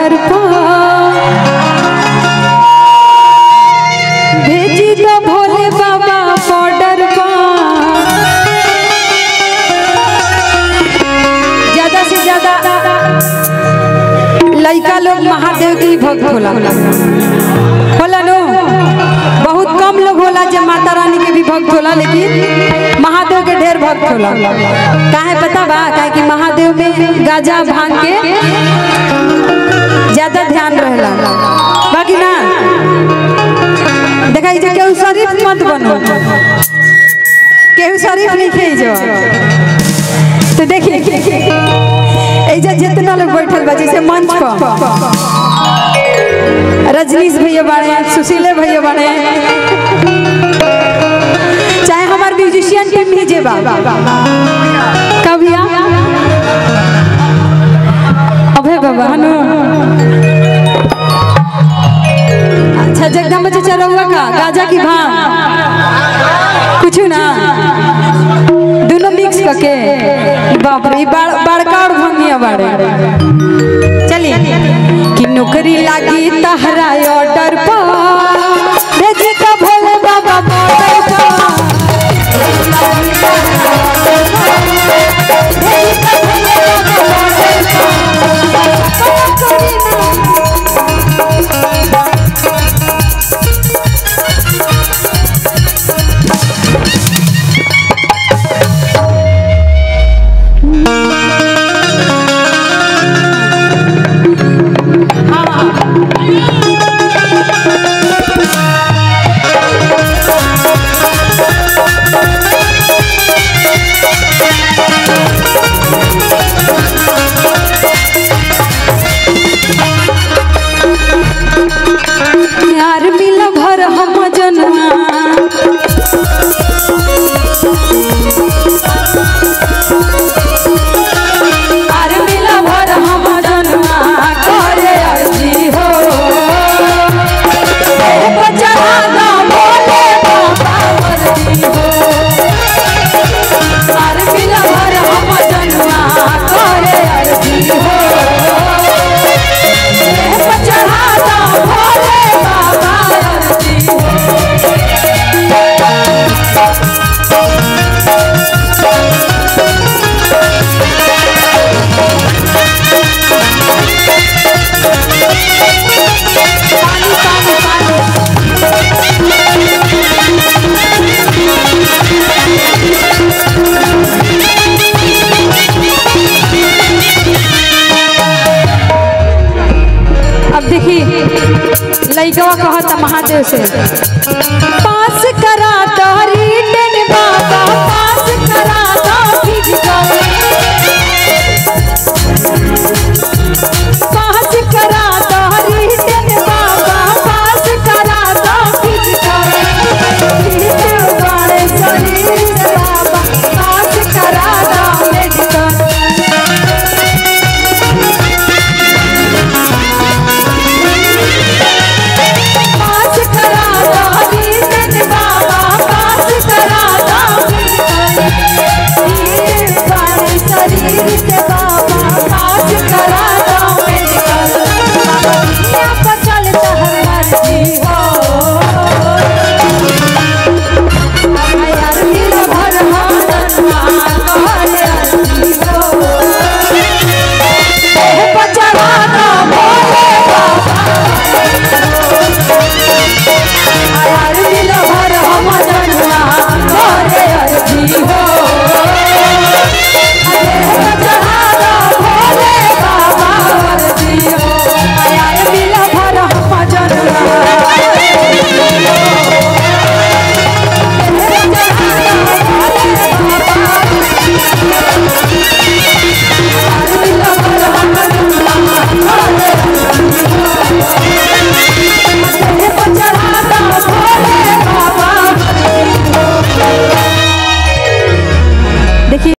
order पर भेजी दो भोले बाबा बॉर्डर पर ज्यादा से ज्यादा लड़का लोग महादेव के ही भक्त होला होला नो बहुत कम लोग होला जो माता रानी के भी भक्त होला लेकिन महादेव के ढेर भक्त होला काहे पता बा काहे कि महादेव में गाजा भांग के ज्यादा ध्यान रहेला बाकी ना देखा जे केहू शरीफ मत बनो केहू शरीफ नहीं खे जो तो देखिए ऐजा जितना लोग बैठल बा जैसे मंच पर रजनीश भैया बाड़े सुशीले भैया बाड़े चाहे हमार म्यूजिशियन टीम भी जे बा कबिया अभय बाबा हनु अच्छा जगदम्बा चाचा रहुआ का गाजा की भांग कुछ ना दोनों मिक्स करके बाप रे ई बड़ बड़का और भंगिया बाड़े चलिए कि नौकरी लागी तहरा ऑर्डर पर भेजी तो भोले बाबा बॉर्डर पर यार मिल भर हम जनुआ यार मिल भर हम जनुआ करे अर्जी हो तेरे को चढ़ा दो भोले बाबा वर्दी हो यार मिल भर हम जनुआ करे अर्जी हो चढ़ा दो भोले बाबा अर्जी हो पानी पानी पानी अब देखी लइकवा कहता महादेव से